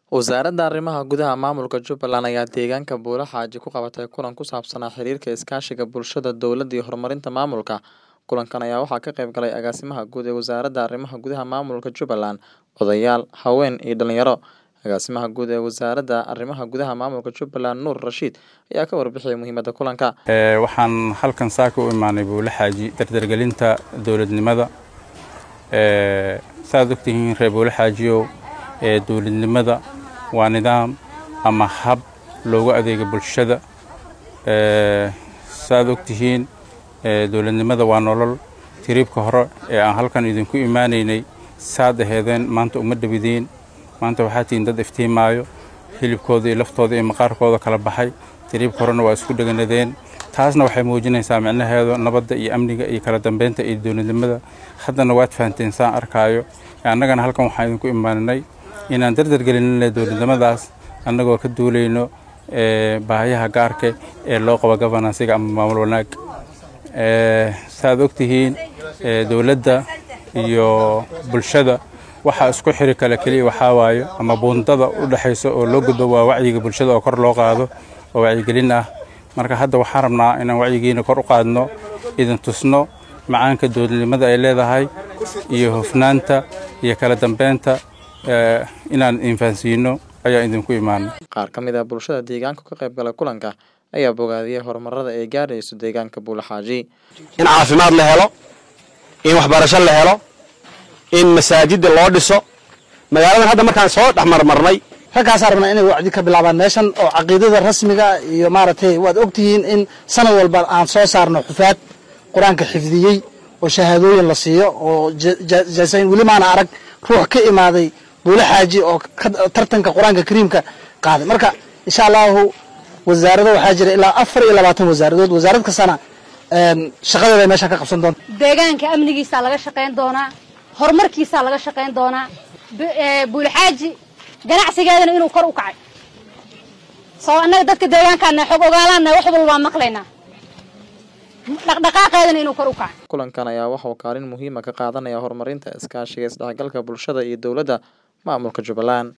Wasaaradda Arrimaha Gudaha Maamulka Jubbaland ayaa deegaanka Buule Xaaji ku qabatay kulan ku saabsanaa xiriirka iskaashiga bulshada, dowladda iyo horumarinta maamulka. Kulankan ayaa waxaa ka qayb galay Agaasimaha Guud ee Wasaaradda Arrimaha Gudaha Maamulka Jubbaland, odayaal, haween iyo dhalinyaro. Agaasimaha Guud ee Wasaaradda Arrimaha Gudaha Maamulka Jubbaland, Nuur Rashiid, ayaa ka warbixiyay muhiimadda kulanka. waxaan halkan saaka u imaanay buule xaaji dardargelinta dowladnimada saaad ogtihiin reer buule xaajiyow ee dowladnimada waa nidaam ama hab loogu adeega bulshada saaad ogtihiin dowladnimada waa nolol tiriibka hore ee aan halkan idinku imaanaynay saad aheedeen maanta uma dhawidiin maanta waxaa tihiin dad iftiimaayo hilibkooda iyo laftooda iyo maqaarkooda kala baxay tiriibka horena waa isku dheganadeen taasna waxay muujinaysaa micnaheedu nabadda iyo amniga iyo kala dambeynta iyo dowladnimada haddana waad fahanteen saan arkaayo annagana halkan waxaan idinku imaaninay inaan dardargelinna dowladnimadaas annagoo ka duulayno baahiyaha gaarka ee loo qabo govanansiga ama maamul wanaag saaad ogtihiin dowladda iyo bulshada waxaa isku xiri kale keliya waxaa waayo ama buundada u dhexayso oo loo gudbo waa wacyiga bulshada oo kor loo qaado oo wacyigelin ah marka hadda waxaan rabnaa inaan wacyigiina kor u qaadno idin tusno macaanka dowladnimada ay leedahay iyo hufnaanta iyo kala dambeynta inaan infahansiino ayaa idinku imaana Qaar ka mid ah bulshada deegaanka ka qayb galay kulanka ayaa bogaadiyay horumarada ay gaarayso deegaanka Buule Xaaji. in caafimaad la helo in waxbarasho la helo in masaajida loo dhiso magaaladan hadda markaan soo dhex marmarnay raggaasaan rabnaa inay wacdi ka bilaabaan meeshan oo caqiidada rasmiga iyo maaragtay waad ogtihiin in sanad walba aan soo saarno xufaad qur-aanka xifdiyey oo shahaadooyin la siiyo oo jaasayn weli maana arag ruux ka imaaday buule xaaji oo tartanka qur-aanka kariimka qaaday marka insha allahu wasaarado waxaa jira ilaa afar iyo labaatan wasaaradood wasaarad kastana shaqadeeda ay meeshan ka qabsan doonta deegaanka amnigiisaa laga shaqayn doonaa horumarkiisaa laga shaqayn doonaa buulxaaji ganacsigeedana inuu kor u kacay soo annaga dadka deegaankaana xog ogaalaana wax walba waa maqlaynaa dhaqdhaqaaqeedana inuu kor u kacay Kulankan ayaa waxa uu kaalin muhiim ah ka qaadanaya horumarinta iskaashiga isdhexgalka bulshada iyo dowladda maamulka Jubbaland.